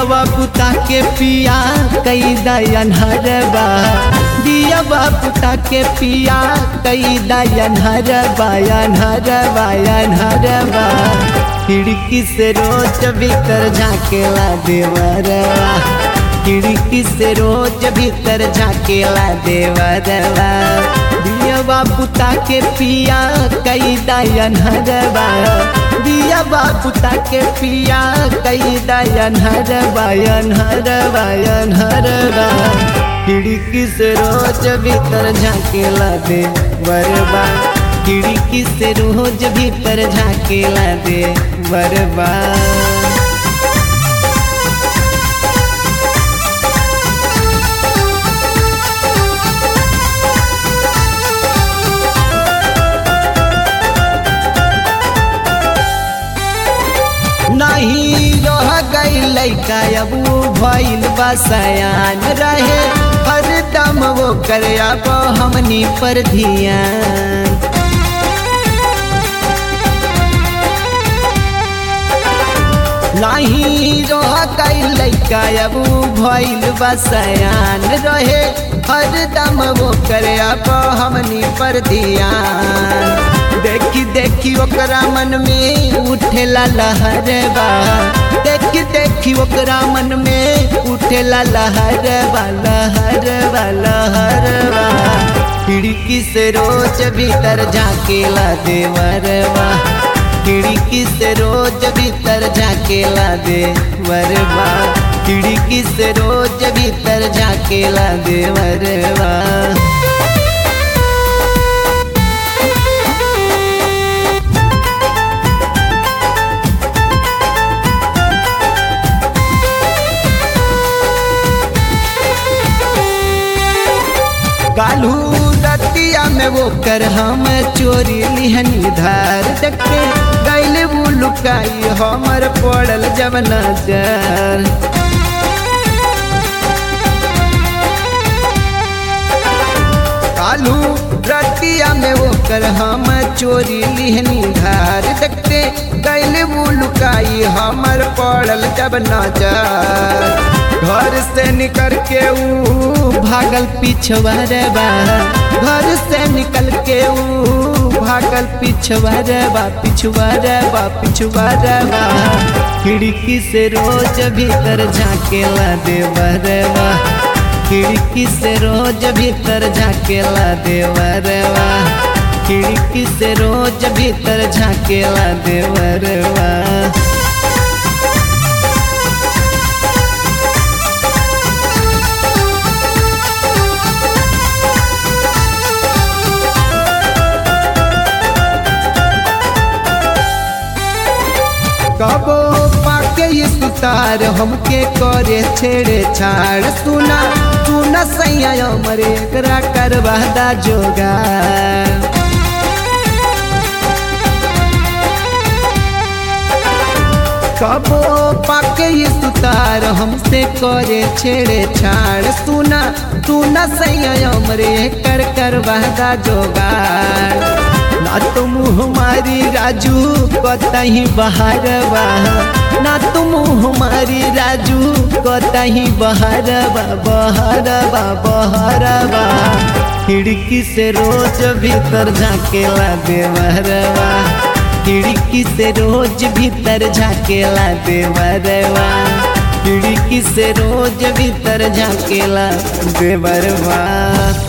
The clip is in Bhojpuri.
दियवा पुता के पिया कई दयन हरबा दियवा पुता के पिया कई दयन हरबा यन हरबा यन हरबा खिड़की से रोज भीतर झाकेला देवरवा खिड़की से रोज भीतर झाकेला देवरवा दियवा पुता के पिया कई दयन हरबा दियवा पुता के पिया कई दयन हरबा यन हरबा यन हरबा खिड़की से रोज भीतर झाकेला दे बरबा खिड़की से रोज भीतर झाकेला दे बरबा नहीं रह गई लैका अब वो भइल बसयान रहे हर दम वो करे अब हमनी पर धियान नहीं रह गई लैका अब वो भइल बसयान रहे हर दम वो करे अब हमनी पर धियान देखी देखी ओकरा मन में उठेला लहरबा देखी देखी ओकरा मन में उठेला लहरबा लहरबा लहरबा खिड़की से रोज भीतर झाकेला देवरबा खिड़की से रोज भीतर झाकेला देवरबा खिड़की से रोज भीतर झाकेला देवरबा कालू रतिया में वो कर हम चोरी लिहनी धार देखे गैल वो लुकाई हमर पड़ल जब नजर कालू रतिया में वो कर हम चोरी लिहनी धार देखते गैल वो लुकाई हमर पड़ल जब नजर घर से निकल के ऊ भागल पिछवारबा घर से निकल के ऊ भागल पिछवारबा पिछवारबा पिछवारबा खिड़की से रोज भीतर झाकेला देवरबा खिड़की से रोज भीतर झाकेला देवरबा खिड़की से रोज भीतर झाकेला देवरबा कबो पाके ये सुतार हमके करे छेड़े छाड़ सुना सुना सैया मरे एकरा करवादा जोगा कबो पाके ये सुतार हमसे करे छेड़े छाड़ सुना सुना सैया मरे कर करवादा जोगाड़ ना तो मुँह मारी राजू कतही बहारबा ना तो मुँह मारी राजू कतही बहारबा बहारबा बहारबा खिड़की से रोज भीतर झाकेला देवरबा खिड़की से रोज भीतर झाकेला देवरबा खिड़की से रोज भीतर झाकेला देवरबा